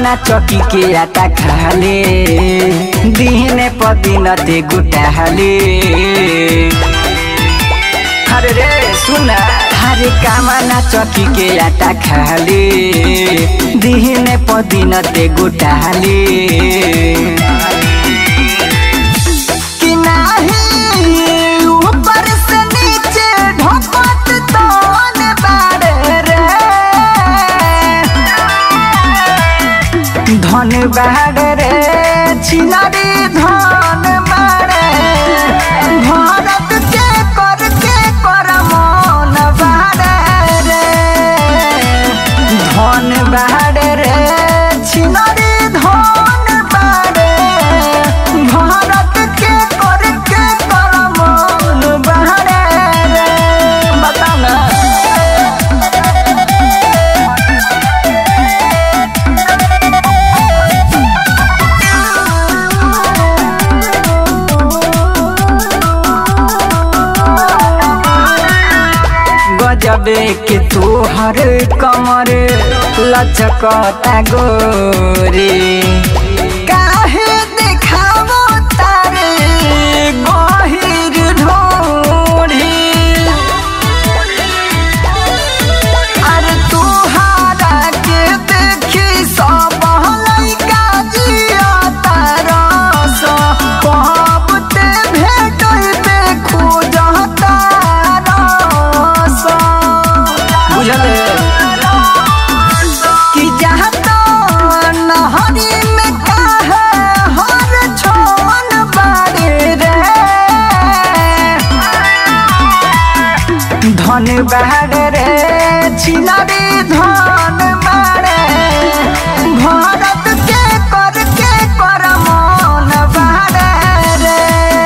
कामना चौकी के आटा खाले दिने पदिन ते गुटाले अरे रे सुन हरे कामना चौकी के आटा खाले दिने पदिन ते गुटाले कि नाही ऊपर से नीचे ढोकत तोन बाड़े रे धन बाड़े रे छिनारी धन मारे भारत के कर के कर मन बाड़े रे धन बाड़े रे छिनारी धन बाड़े भारत के कर के कर मन बाड़े रे बताओ ना गजबे के तोहर कमर लचकता गोरे काहे देखावो तारे गहिर ढोरी अरे तोहारा के देखी सब लइका जिया तारस कब ते भेटैबे खोजता रस बुझल कि जहाँ तो नहरी में काहे हर छोन बारे रे धन बाड़े रे छिनारी धन बाड़े भारत के कर के कर मन बाड़े रे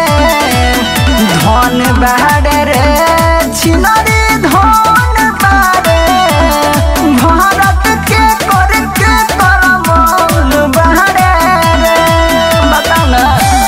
धन बाड़े रे छिनारी धन बाड़े भारत के कर के कर मन बाड़े रे बताओ ना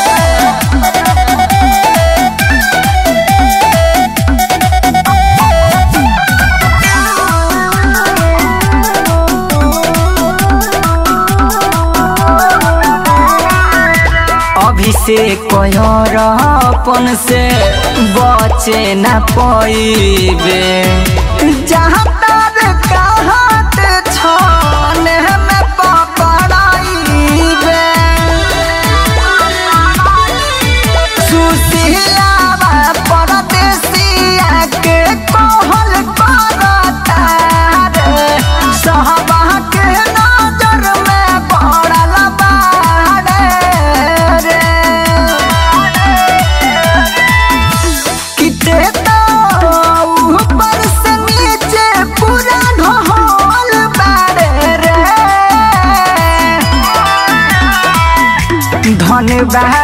अभिषेक कयर अपन से बचे न पैबे जहाँ तर कहत छन में पकड़ाइबे सुशीलावा परदेसिया के कहल करता रे सहबा के नजर में पड़ल बाड़े रे किते तो ऊपर से नीचे पूरा ढोल बाड़े रे धन बाड़े